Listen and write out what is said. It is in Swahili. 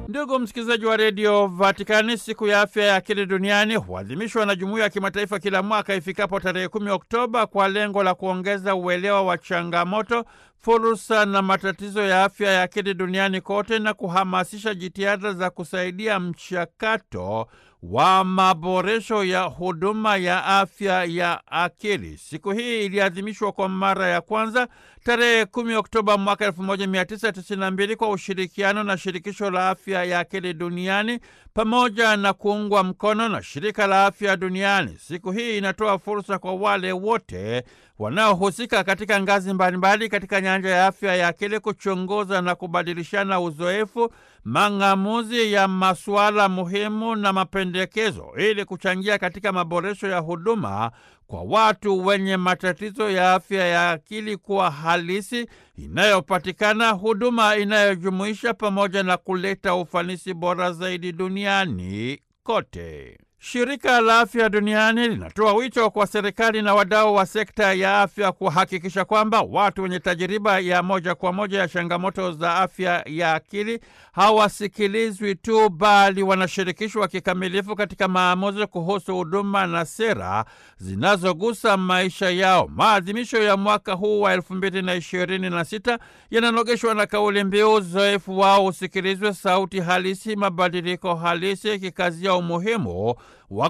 Ndugu msikilizaji wa redio Vatikani, siku ya afya ya akili duniani huadhimishwa na jumuiya ya kimataifa kila mwaka ifikapo tarehe kumi Oktoba kwa lengo la kuongeza uelewa wa changamoto, fursa na matatizo ya afya ya akili duniani kote na kuhamasisha jitihada za kusaidia mchakato wa maboresho ya huduma ya afya ya akili. Siku hii iliadhimishwa kwa mara ya kwanza tarehe 10 Oktoba mwaka 1992 kwa ushirikiano na shirikisho la afya ya akili duniani pamoja na kuungwa mkono na shirika la afya duniani. Siku hii inatoa fursa kwa wale wote wanaohusika katika ngazi mbalimbali katika nyanja ya afya ya akili kuchunguza na kubadilishana uzoefu, mang'amuzi ya masuala muhimu na mapendekezo ili kuchangia katika maboresho ya huduma kwa watu wenye matatizo ya afya ya akili kuwa halisi, inayopatikana, huduma inayojumuisha, pamoja na kuleta ufanisi bora zaidi duniani kote. Shirika la Afya Duniani linatoa wito kwa serikali na wadau wa sekta ya afya kuhakikisha kwamba watu wenye tajiriba ya moja kwa moja ya changamoto za afya ya akili hawasikilizwi tu, bali wanashirikishwa kikamilifu katika maamuzi kuhusu huduma na sera zinazogusa maisha yao. Maadhimisho ya mwaka huu wa elfu mbili na ishirini na sita yananogeshwa na kauli mbiu uzoefu wao usikilizwe, sauti halisi, mabadiliko halisi, ikikazia umuhimu wa